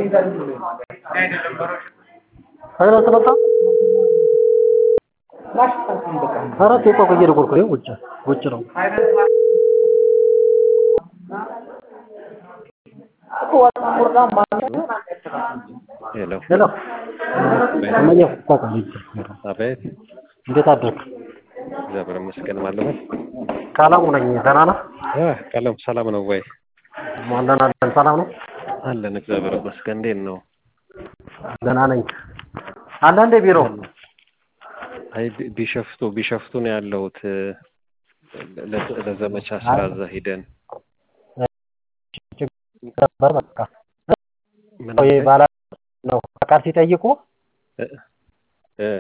ኧረ ስለታ ኧረ ቴፓ እኮ እየደወልኩ ነው ውጭ ውጭ ነው ሄሎ ሄሎ እመዬ እኮ ልጅ አቤት እንዴት አደርክ እግዚአብሔር ይመስገን ማለት ነው ቀለሙ ነኝ ደህና ነህ እ ቀለም ሰላም ነው ወይ አለን አለን ሰላም ነው አለን እግዚአብሔር ይመስገን እንዴት ነው ደህና ነኝ አለ እንደ ቢሮ አይ ቢ- ቢሸፍቱ ቢሸፍቱ ነው ያለሁት ለ- ለዘመቻ ስራ እዛ ሂደን ነበር በቃ ምን ይሄ አልከኝ? ባላ ነው ፈቃድ ሲጠይቁ እ እ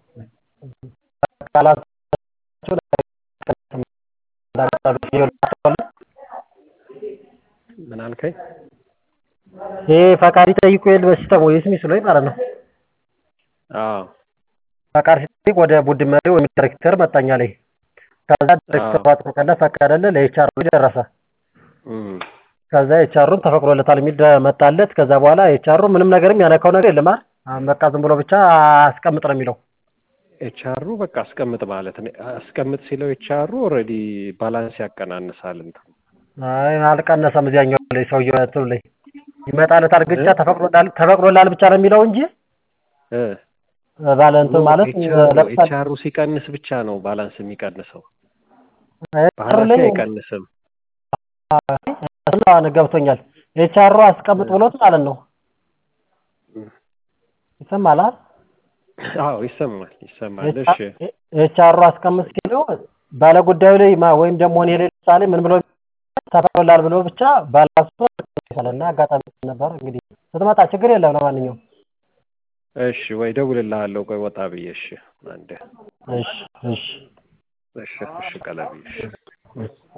ቃላት ምን አልከኝ ይሄ ፈቃድ ሲጠይቁ የለ በሲስተም ወይ ስሚሱ ላይ ማለት ነው አዎ ፈቃድ ሲጠይቅ ወደ ቡድን መሪ ወይም ዳይሬክተር መጣኛ ላይ ከዛ ዳይሬክተሩ አጥብቀለ ፈቀደለ ለኤችአር ደረሰ እም ከዛ ኤችአሩን ተፈቅዶለታል የሚል መጣለት ከዛ በኋላ ኤችአሩ ምንም ነገርም ያነካው ነገር የለም አይደል በቃ ዝም ብሎ ብቻ አስቀምጥ ነው የሚለው ኤችአሩ በቃ አስቀምጥ ማለት ነው አስቀምጥ ሲለው ኤችአሩ ኦልሬዲ ባላንስ ያቀናንሳል እንትን አይ አልቀነሰም እዚያኛው ላይ ሰውየው እንትኑ ላይ ይመጣለታል ብቻ ተፈቅዶላል ተፈቅዶላል ብቻ ነው የሚለው እንጂ እ ባለ እንትን ማለት ለምሳሌ ኤችአሩ ሲቀንስ ብቻ ነው ባላንስ የሚቀንሰው ኤችአሩ ባላንስ ላይ አይቀንስም እሱን ገብቶኛል ኤችአሩ አስቀምጥ ብሎት ማለት ነው ይሰማል አይደል አዎ ይሰማል ይሰማል እሺ ኤችአሩ አስቀምጥ ሲለው ባለ ጉዳዩ ላይ ማ ወይም ደግሞ እኔ ላይ ለምሳሌ ምን ብሎ ተፈቅዶላል ብሎ ብቻ ባላንሱ እና አጋጣሚ ነበር እንግዲህ ስትመጣ ችግር የለም ለማንኛውም እሺ ወይ ደውልልሃለሁ ቆይ ወጣ ብዬ እሺ አንዴ እሺ እሺ እሺ እሺ ቀለብዬ እሺ